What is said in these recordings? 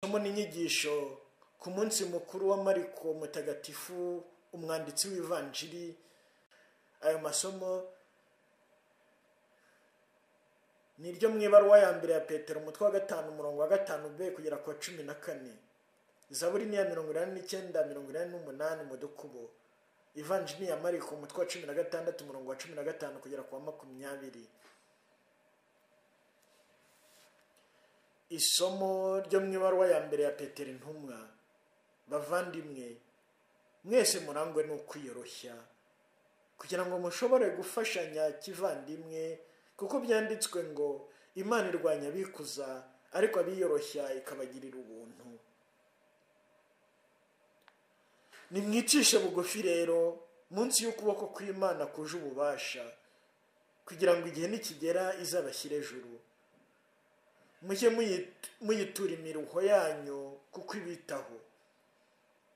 kubona inyigisho ku munsi mukuru wa mariko mutagatifu umwanditsi w'ivanjiri ayo masomo ni iryo mu ibaruwa ya mbere ya petero umutwe wa gatanu umurongo wa gatanu b kugera ku wa cumi na kane zaburi ni iya mirongo inani n'icyenda mirongo inani n'umunani mu dukubo ivanjiri ya mariko umutwe wa cumi na gatandatu umurongo wa cumi na gatanu kugera ku wa makumyabiri isomo ryo mu ibaruwa ya mbere ya petero intumwa bavandimwe mwese murangwe ni ukwiyoroshya kugira ngo mushobore gufashanya kivandimwe kuko byanditswe ngo imana irwanya abikuza ariko abiyoroshya ikabagirira ubuntu nimwicishe bugufi rero munsi y'ukuboko kw'imana kuje ububasha kugira ngo igihe nikigera izabashyire ejuru mujye muyitura imiruho yanyu kuko ibitaho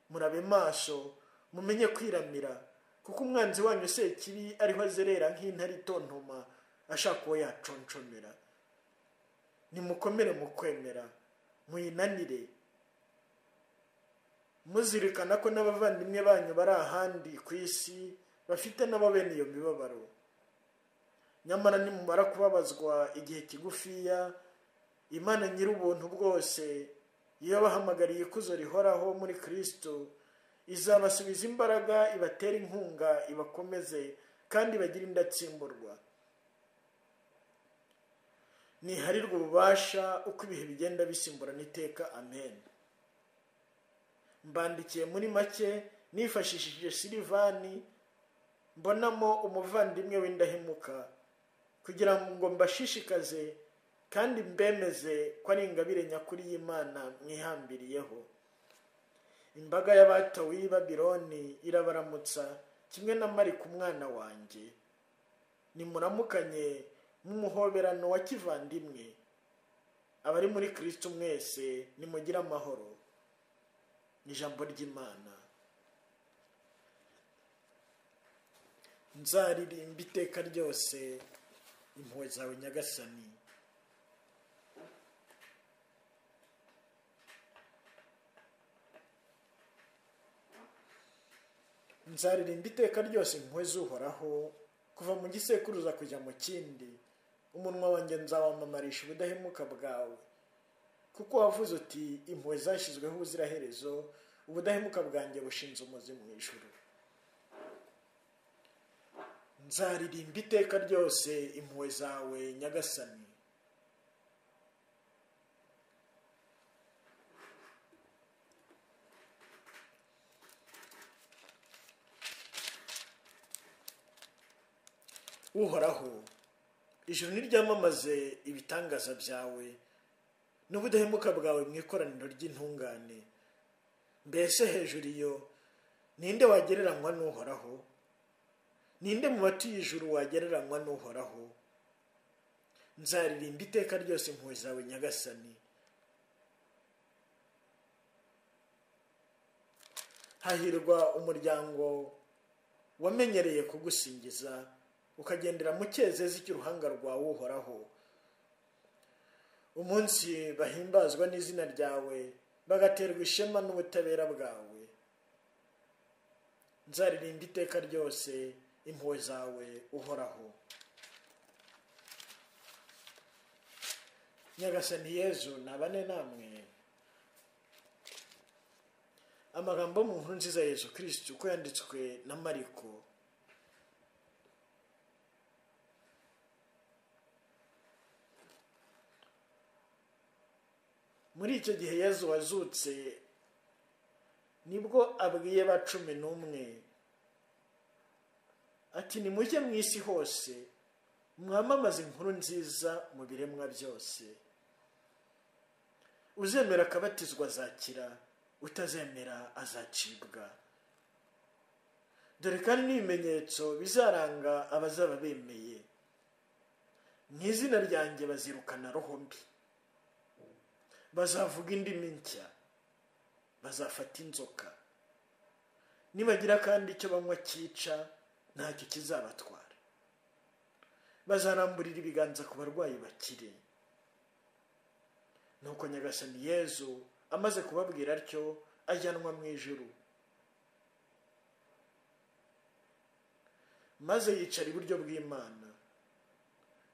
murabe maso mumenye kwiramira kuko umwanzi wanyu sekibi ariho azerera nk'intare itontoma ashaka uwo yaconshomera nimukomere mu kwemera muyinanire muzirikana ko n'abavandimwe banyu bari ahandi ku isi bafite nabo bene iyo mibabaro nyamara nimumara kubabazwa igihe kigufiya imana nyir'ubuntu bwose iyo bahamagariye ikuzo rihoraho muri kirisito izabasubiza imbaraga ibatera inkunga ibakomeze kandi bagire indatsimburwa ntiharirwe ububasha uko ibihe bigenda bisimburana iteka amen mbandikiye muri make nifashishije silivani mbonamo umuvandimwe w'indahemuka kugira ngo mbashishikaze kandi mbemeze ko ari ingabire nyakuri y'imana mwihambiriyeho imbaga y'abatowe y'i babironi irabaramutsa kimwe na marika umwana wanjye nimuramukanye nk'umuhoberano wa kivandimwe abari muri kirisiti mwese nimugire amahoro ijambo ry'imana nzaririmba iteka ryose impuhwe zawe nyagasani nzaririmba iteka ryose impuhwe zuhoraho kuva mu gisekuruza kujya mu kindi umunwa wanjye nzawamamarisha ubudahemuka bwawe kuko wavuze uti impuhwe zashyizweho ubuziraherezo ubudahemuka bwanjye bushinze umuzi mu ijuru nzaririmba iteka ryose impuhwe zawe nyagasani uhoraho ijoro ntiryamamaze ibitangaza byawe n'ubudahemuka bwawe mu ikoraniro ry'intungane mbese hejuru iyo ninde wagereranywa n'uhoraho ninde mu batuye ijuru wagereranywa n'uhoraho nzaririmba iteka ryose impuhwe zawe nyagasani hahirwa umuryango wamenyereye kugusingiza ukagendera mu cyezezi cy'uruhanga rwawe uhoraho umunsi bahimbazwa n'izina ryawe bagaterwa ishema n'ubutabera bwawe nzaririmba iteka ryose impuhwe zawe uhoraho nyagasani yezu nabane namwe amagambo mu nkuru nziza yezu kirisiti uko yanditswe na mariko muri icyo gihe yezu wazutse nibwo abwiye ba cumi n'umwe ati nimujye mu isi hose mwamamaze inkuru nziza mu biremwa byose uzemera akabatizwa azakira utazemera azacibwa dore kandi n'ibimenyetso bizaranga abazaba bemeye mu izina ryanjye bazirukana roho mbi bazavuga indimi nshya bazafata inzoka nibagira kandi icyo banywa cyica ntacyo kizabatwara bazaramburira ibiganza ku barwayi bakire nuko nyagasani yezu amaze kubabwira atyo ajyanwa mu ijuru maze yicara iburyo bw'imana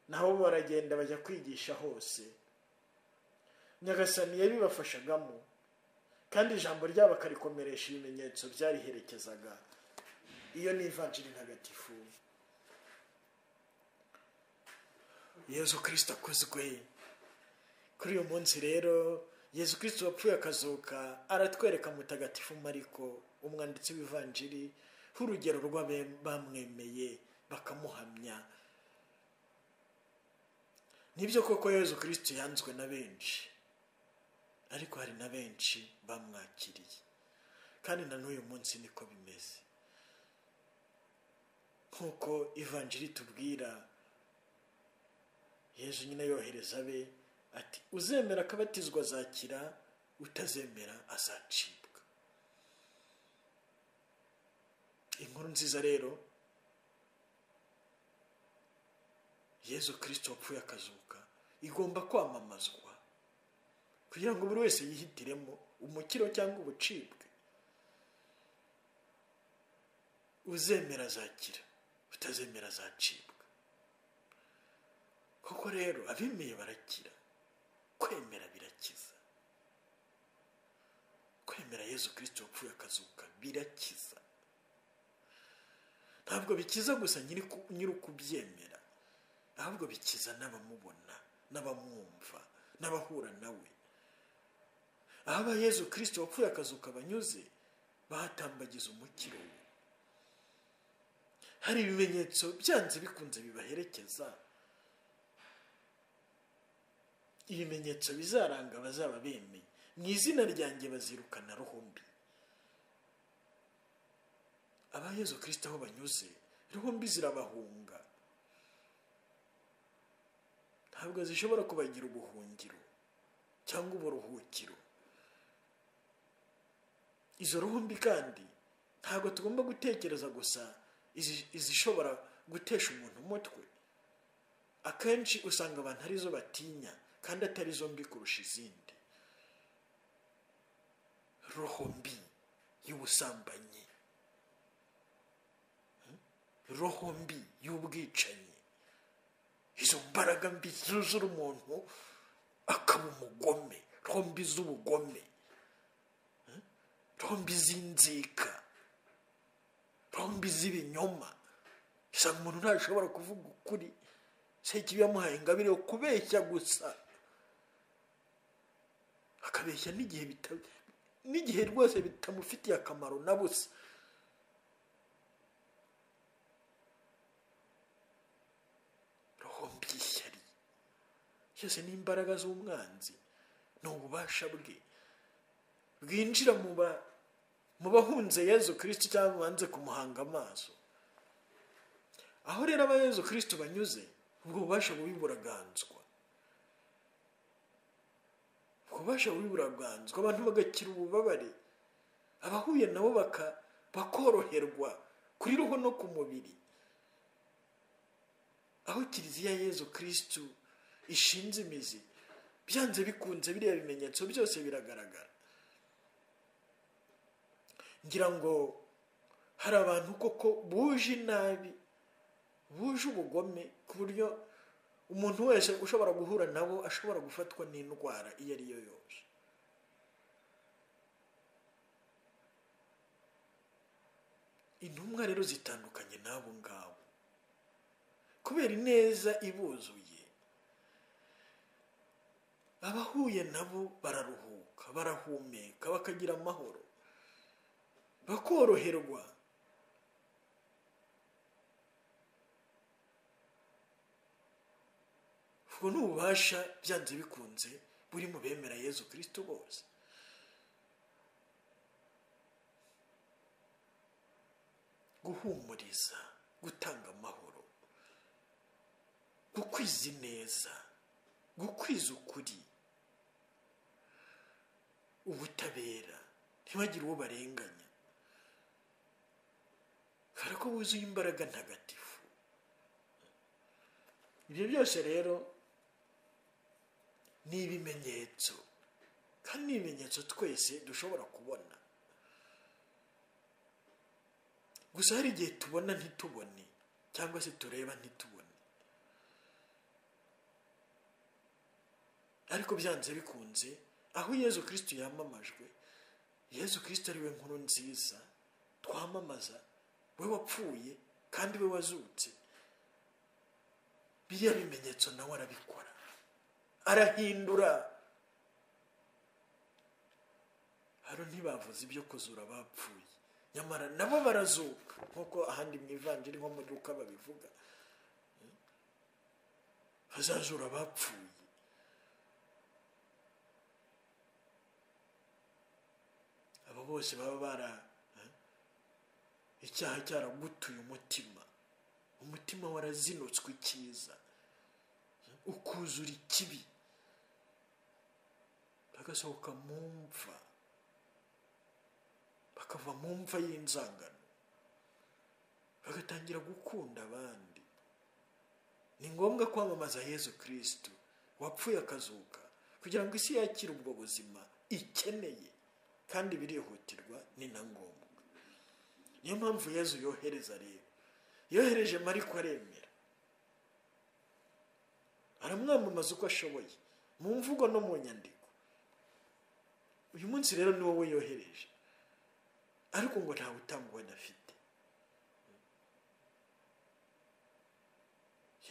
naho baragenda bajya kwigisha hose nyagasani yabibafashagamo kandi ijambo ryabo akarikomeresha ibimenyetso byariherekezaga iyo ni ivanjiri ntagatifu yezu kirisita akozwe kuri uyu munsi rero yezu kirisita wapfuye akazuka aratwereka mutagatifu mariko umwanditsi w'ivanjiri nk'urugero bamwemeye bakamuhamya nibyo koko yezu kirisita yanzwe na benshi ariko hari na benshi bamwakiriye kandi na n'uyu munsi niko bimeze nk'uko ivanjiri tubwira yezu nyine yohereza abe ati uzemera akabatizwa azakira utazemera azacibwa inkuru nziza rero yezu kirisito wapfuye akazuka igomba kwamamazwa kugira ngo buri wese yihitiremo umukiro cyangwa ubucibwe uzemera azakira utazemera azacibwa koko rero abemeye barakira kwemera birakiza kwemera yezu kirisito wapfuye akazuka birakiza ntabwo bikiza gusa nyiri ukubyemera ahubwo bikiza n'abamubona n'abamwumva n'abahura nawe aho aba yezu kirisito wapfuye akazuka banyuze bahatambagiza umukiro we hari ibimenyetso byanze bikunze bibaherekeza ibimenyetso bizaranga abazaba bemeye mu izina ryanjye bazirukana ruhumbi abayezu kirisita aho banyuze ruhumbi zirabahunga ntabwo zishobora kubagira ubuhungiro cyangwa uburuhukiro izo ruhumbi kandi ntabwo tugomba gutekereza gusa izishobora gutesha umuntu umutwe akenshi usanga abantu arizo batinya kandi atari zombi kurusha izindi roho mbi y'ubusambanyi roho mbi y'ubwicanyi izo mbaraga mbi zuzura umuntu akaba umugome roho mbi z'ubugome roho mbi z'inzika roho mbi z'ibinyoma usanga umuntu ntashobora kuvuga ukuri se ikibi yamuhaye ingabire yo kubeshya gusa akabeshya n'igihe n'igihe rwose bitamufitiye akamaro na busa roho mbyishyari byose ni imbaraga z'umwanzi ni ububasha bwe bwinjira mu bahunze yezu kirisiti cyangwa banze kumuhanga amaso aho rero aba yezu kirisiti banyuze ubwo bubasha bubi buraganzwa ububasha bubi buraganzwa abantu bagakira ububabare abahuye nabo bakoroherwa kuri roho no ku mubiri aho kiliziya yezu kirisitu ishinze imizi byanze bikunze biriya bimenyetso byose biragaragara ngira ngo hari abantu koko buje inabi buje ubugome ku buryo umuntu wese ushobora guhura nabo ashobora gufatwa n'indwara iyo ari yo yose intumwa rero zitandukanye n'abo ngabo kubera ineza ibuzuye abahuye nabo bararuhuka barahumeka bakagira amahoro bakoroherwa ubwo ni ububasha byanze bikunze buri mu bemera yezu kirisito bose guhumuriza gutanga amahoro gukwiza ineza gukwiza ukuri ubutabera ntibagire uwo barenganya kubera ko wuzuye imbaraga ntagatifu ibyo byose rero ni ibimenyetso kandi ni ibimenyetso twese dushobora kubona gusa hari igihe tubona ntitubone cyangwa se tureba ntitubone ariko byanze bikunze aho yezu kirisitu yamamajwe yezu kirisitu ariwe nkuru nziza twamamaza we wapfuye kandi we wazutse biriya bimenyetso nawe arabikora arahindura hano ntibavuze ibyo kuzura bapfuye nyamara nabo barazuka nk'uko ahandi mu ivanjiri nko mu duka babivuga bazajura bapfuye abo bose baba bara icyaha cyaragutuye umutima umutima warazinutswe icyiza ukuzura ikibi bagasohoka mu mva bakava mu mva y'inzangano bagatangira gukunda abandi ni ngombwa kwamamaza yezu kirisitu wapfuye akazuka kugira ngo isi yakire ubwo buzima ikeneye kandi birihutirwa ni na ngombwa niyo mpamvu yezu yohereza rero yohereje mariko aremera aramwamamaza uko ashoboye mu mvugo no mu nyandiko uyu munsi rero ni wowe yohereje ariko ngo ntawe utanga uwo adafite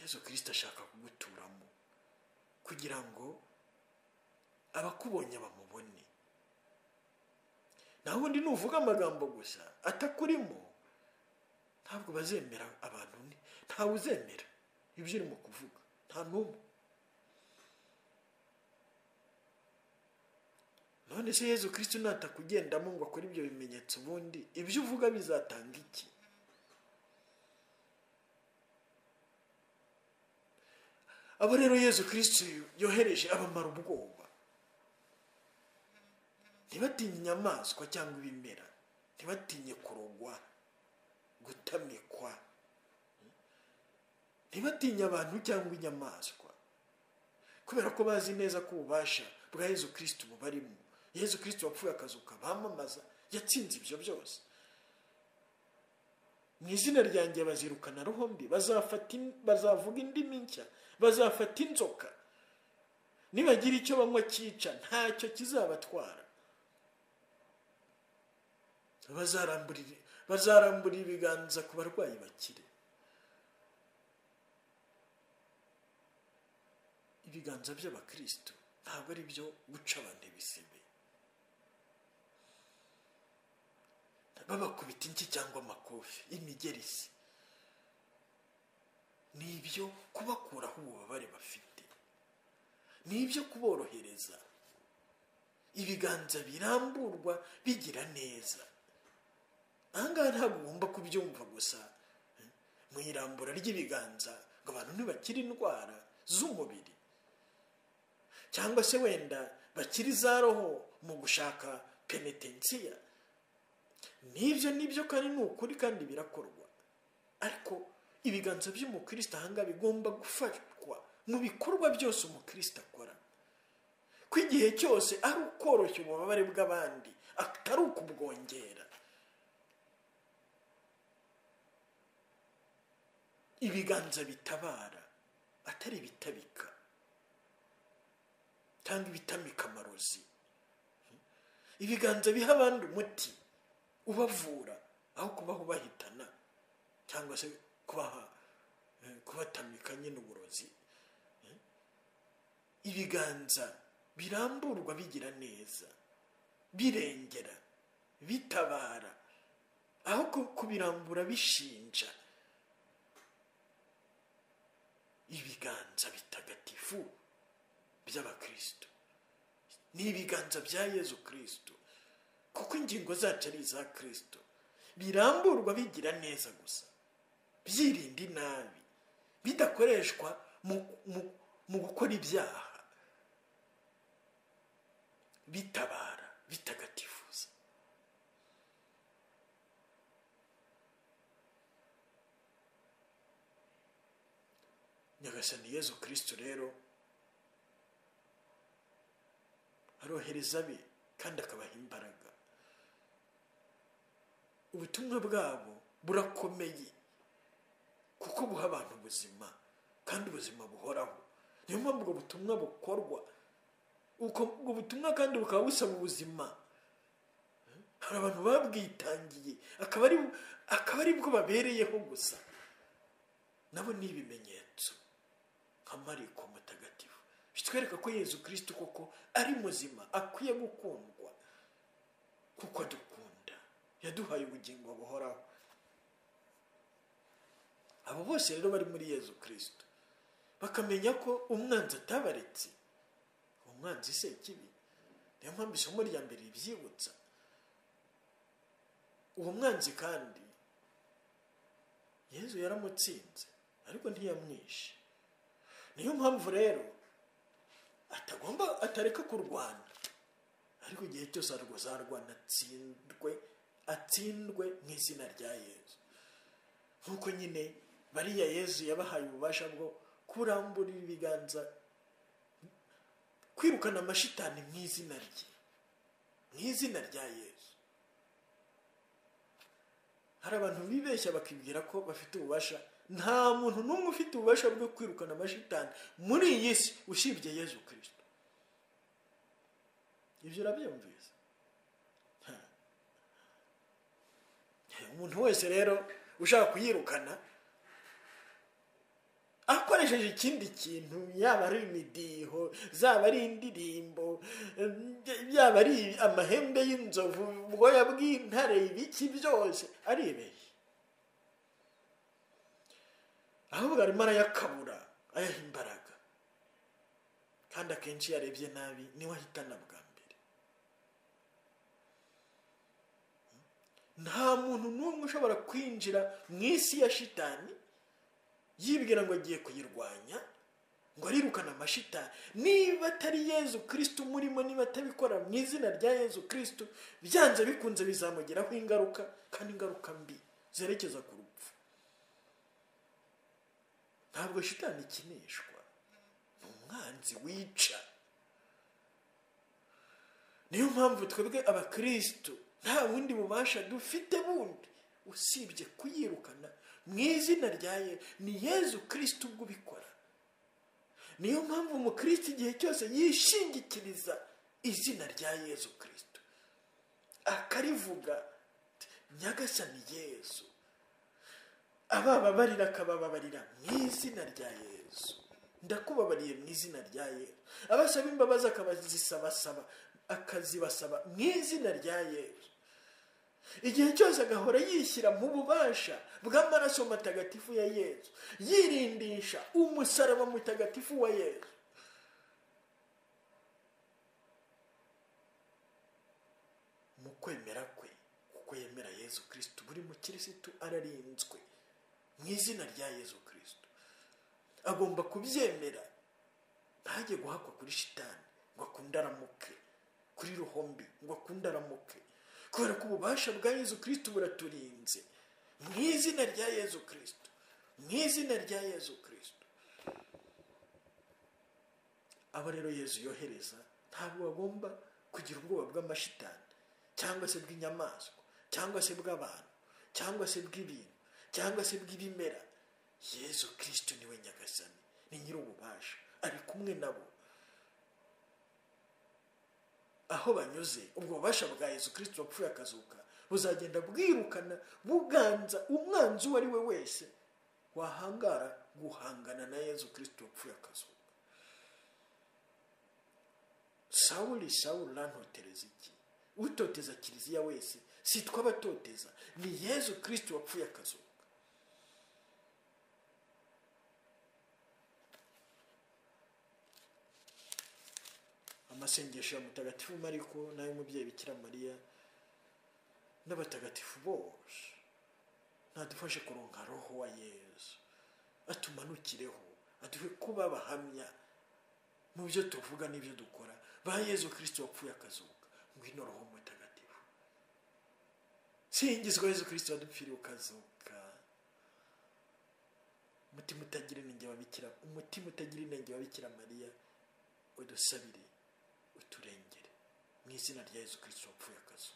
yezu kirisita ashaka kuguturamo kugira ngo abakubonye bamubone naho undi nuvuga amagambo gusa atakurimo ntabwo bazemera abantu ntawe uzemera ibyo urimo kuvuga nta n'umwe none se yezu kirisitu natakugendamo ngo akore ibyo bimenyetso ubundi ibyo uvuga bizatanga iki abo rero yezu kirisitu yohereje abamara ubwoba ntibatinye inyamaswa cyangwa ibimera ntibatinye kurogwa gutamikwa ntibatinye abantu cyangwa inyamaswa kubera ko bazi neza ko ububasha bwa yezu kirisitu bubarimo yezu kirisitu wapfuye akazuka bamamaza yatsinze ibyo byose mu izina ryanjye bazirukana ruhombi bazavuga indimi nshya bazafata inzoka nibagira icyo banywa cyica ntacyo kizabatwara bazarambura ibiganza ku barwayi bakire ibiganza by'abakirisitu ntabwo ari byo guca abantu ibisebe babakubita inki cyangwa amakofi imigerisi ni ibyo kubakuraho ububabare bafite ni ibyo kuborohereza ibiganza biramburwa bigira neza ahangaha ntabwo ugomba kubyumva gusa mu irambura ry'ibiganza ngo abantu ntibakire indwara z'umubiri cyangwa se wenda bakiri za roho mu gushaka penetensiya n'ibyo n'ibyo kandi ni ukuri kandi birakorwa ariko ibiganza by'umukristo ahangaha bigomba gufatwa mu bikorwa byose umukristo akora ko igihe cyose ari ukoroshya ububabare bw'abandi atari ukubwongera ibiganza bitabara atari ibitabika cyangwa ibitamika amarozi ibiganza biha abandi umuti ubavura aho kubaho bahitana cyangwa se kubaha kubatamika nyine uburozi ibiganza biramburwa bigira neza birengera bitabara aho kubirambura bishinja ibiganza bitagatifu by'abakristo ni ibiganza bya yezu kirisito kuko ingingo zacu ari iza kirisito biramburwa bigira neza gusa byirinda inabi bidakoreshwa mu gukora ibyaha bitabara bitagatifuza nyagasani yezu kirisito rero arohereza abe kandi akabaha imbaraga ubutumwa bwabo burakomeye kuko buha abantu ubuzima kandi ubuzima buhoraho niyo mpamvu ubwo butumwa bukorwa ubwo ubwo butumwa kandi bukaba busaba ubuzima hari abantu babwitangiye akaba ari akaba ari bwo babereyeho gusa nabo ni ibimenyetso nka mariko mutagatifu bitwereka ko yezu kirisiti koko ari muzima akwiye gukundwa kuko adukunda yaduhaye ubugingo buhoraho abo bose rero bari muri yezu kirisiti bakamenya ko umwanzi atabaretse umwanzi se kibi niyo mpamvu isomo rya mbere ribyibutsa uwo mwanzi kandi yezu yaramutsinze ariko ntiyamwishe niyo mpamvu rero atagomba atareka kurwana ariko igihe cyose azarwana atsindwe atsindwe mu izina rya yezu nk'uko nyine bariya yezu yabahaye ububasha bwo kuramburira ibiganza kwirukana amashitani mu izina rye mu izina rya yezu hari abantu bibeshya bakibwira ko bafite ububasha nta muntu n'umwe ufite ububasha bwo kwirukana amashitani muri iyi si usibye yezu kirisito ibyo urabyumvise Ha. umuntu wese rero ushaka kuyirukana akoresheje ikindi kintu yaba ari imidiho zaba ari indirimbo yaba ari amahembe y'inzovu ubwoya bw'intare ibiki byose arebeye ahubwo arimo arayakabura ayaha imbaraga kandi akenshi iyo arebye nabi niwe ahitana bwa mbere nta muntu n'umwe ushobora kwinjira mu isi ya shitani yibwira ngo agiye kuyirwanya ngo arirukane amashita niba atari yezu kirisito umurimo niba atabikora mu izina rya yezu kirisito byanze bikunze bizamugiraho ingaruka kandi ingaruka mbi zerekeza ku rupfu ntabwo shitani ikinishwa ni umwanzi wica niyo mpamvu twebwe abakirisitu nta bundi bubasha dufite bundi usibye kuyirukana mu izina rya ye ni yezu kirisiti ubwo ubikora niyo mpamvu umukirisitu igihe cyose yishingikiriza izina rya yezu kirisiti akarivuga nyagasani yezu abababarira akabababarira mu izina rya yezu ndakubabariye mu izina rya yezu abasaba imbabazi akabazisabasaba akazibasaba mu izina rya yezu igihe cyose agahora yishyira mu bubasha bw'amaraso matagatifu ya yezu yirindisha umusaraba mutagatifu wa yezu mu kwemera kwe kuko yemera yezu kirisito buri mukirisitu ararinzwe mu izina rya yezu kirisito agomba kubyemera ntajye guhakwa kuri shitani ngo akunde aramuke kuri ruhombi ngo akunde aramuke kubera ko ububasha bwa yezu kirisito buraturinze mu izina rya yezu kirisito mu izina rya yezu kirisito abo rero yezu yohereza ntabwo bagomba kugira ubwoba bw'amashitani cyangwa se bw'inyamaswa cyangwa se bw'abantu cyangwa se bw'ibintu cyangwa se bw'ibimera yezu kirisito niwe nyagasani ni nyir'ububasha ari kumwe nabo aho banyuze ubwo bubasha bwa yezu kirisito wapfuye akazuka buzagenda bwirukana buganza umwanzi uwo ari we wese wahangara guhangana na yezu kirisito wapfuye akazuka sawuli sawuli urantotereza iki utoteza kiliziya wese si abatoteza ni yezu kirisito wapfuye akazuka amasengesho ya mutagatifu mariko n'ay'umubyeyi bikira mariya n'abatagatifu bose nadufashe kuronka roho wa yezu atumanukireho aduhe kuba abahamya mu byo tuvuga n'ibyo dukora ba yezu kirisito wapfuye akazuka ngwino roho mutagatifu singizwa yezu kirisito wadupfiriye ukazuka umutima utagira inenge wa Bikira umutima utagira inenge wa Bikira mariya udusabire uturengere mu izina rya yesu kirisito wapfuye akazi